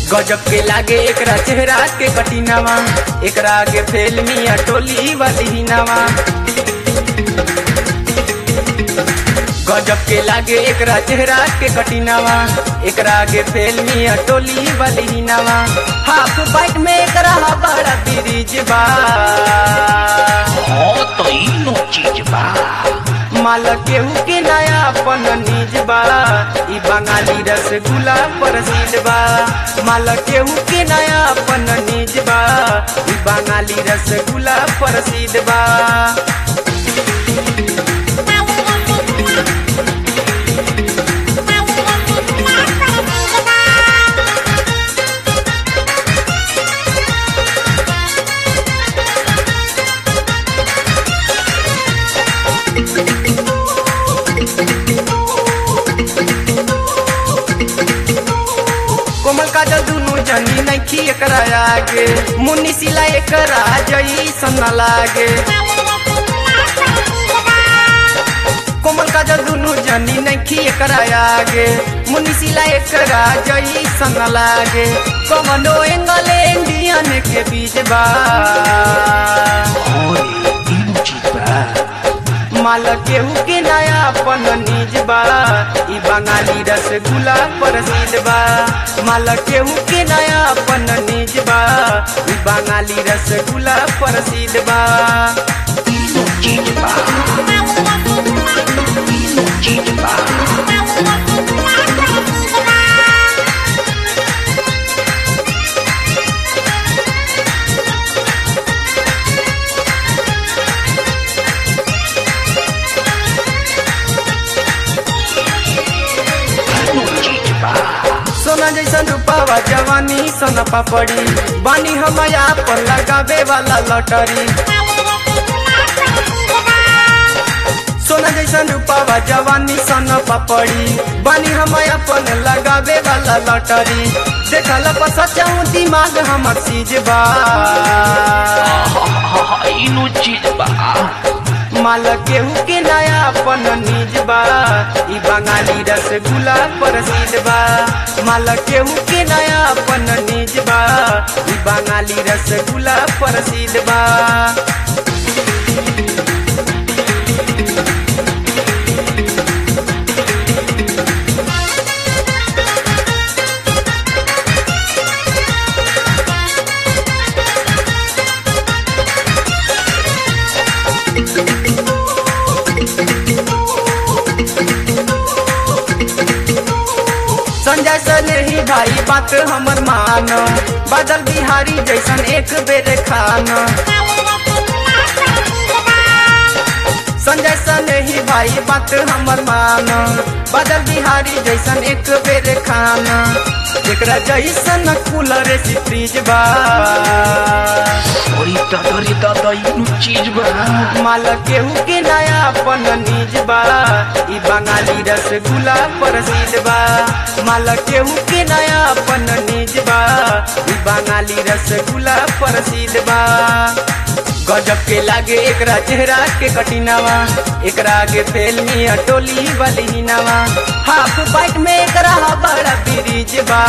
गजब के लागे एकरा चेहरा के कटिनावा एकरा आगे फेल मिया टोली वाली नावा गजब के लागे एकरा चेहरा के कटिनावा एकरा आगे फेल मिया टोली वाली नावा हाफ बाइट में एकरा बड़ा ब्रिज बा हाँ तो इनो चीज बा माल केहू के नया अपन निज बा ई बंगाली रसगुल्ला प्रसिद्ध बा माल केहू के नया अपन निज बा ई बंगाली रसगुल्ला प्रसिद्ध बा कोमल काजल दुनु जनी नैखी एकरा आगे मुन्नी सिला एकरा जई सन लागे कोमल काजल दुनु जनी नैखी एकरा आगे मुन्नी सिला एकरा जई सन लागे कमनो एंगल इंडियन के बीच बा हाँ रे इनो चीज बा माल केहू के नया अपन निज बा ई बंगाली रसगुल्ला प्रसिद्ध बा माल केहू के नया अपन निज बा ई बंगाली रसगुल्ला प्रसिद्ध बा इनो चीज बा इनो चीज बा इनो चीज बा सोना जैसन रूपावा जवानी सोना पापड़ी बानी हम पर लगावे वाला लॉटरी सोना जैसन रूपावा जवानी सोना पापड़ी बानी हम अपन लगावे वाला लॉटरी देखल पर सचाऊ दिमाग हमर सीज बा हाँ हाँ इनो चीज बा माल केहू के नया अपन निज बा ई बंगाली रसगुल्ला प्रसिद्ध बा माल केहू के नया अपन निज बा ई बंगाली रसगुल्ला प्रसिद्ध बा संजय सने ही भाई बात हमर मान बादल बिहारी जैसन एक बेर खान संजय सने ही भाई बात हमर मान बादल बिहारी जैसन एक बेर खान एकरा जैसन कूलर से फ्रिज बा अरे दादा रे दादा इनो चीज बा माल केहू के नया अपन निज बा ई बंगाली रसगुल्ला प्रसिद्ध बा माल केहू के नया अपन निज बा ई बंगाली रसगुल्ला प्रसिद्ध बा गजब के लागे एकरा चेहरा के कटिनावा एकरा आगे फेल मिया टोली वाली नावा हाफ बाइट में एकरा बड़ा ब्रिज बा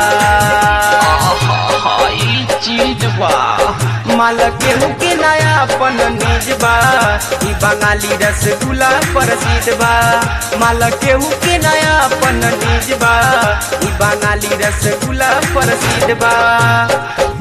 हाँ ई चीज बा माल केहू के नया अपन निज बा ई बंगाली रसगुल्ला प्रसिद्ध बा माल केहू के नया अपन निज बा ई बंगाली रसगुल्ला प्रसिद्ध बा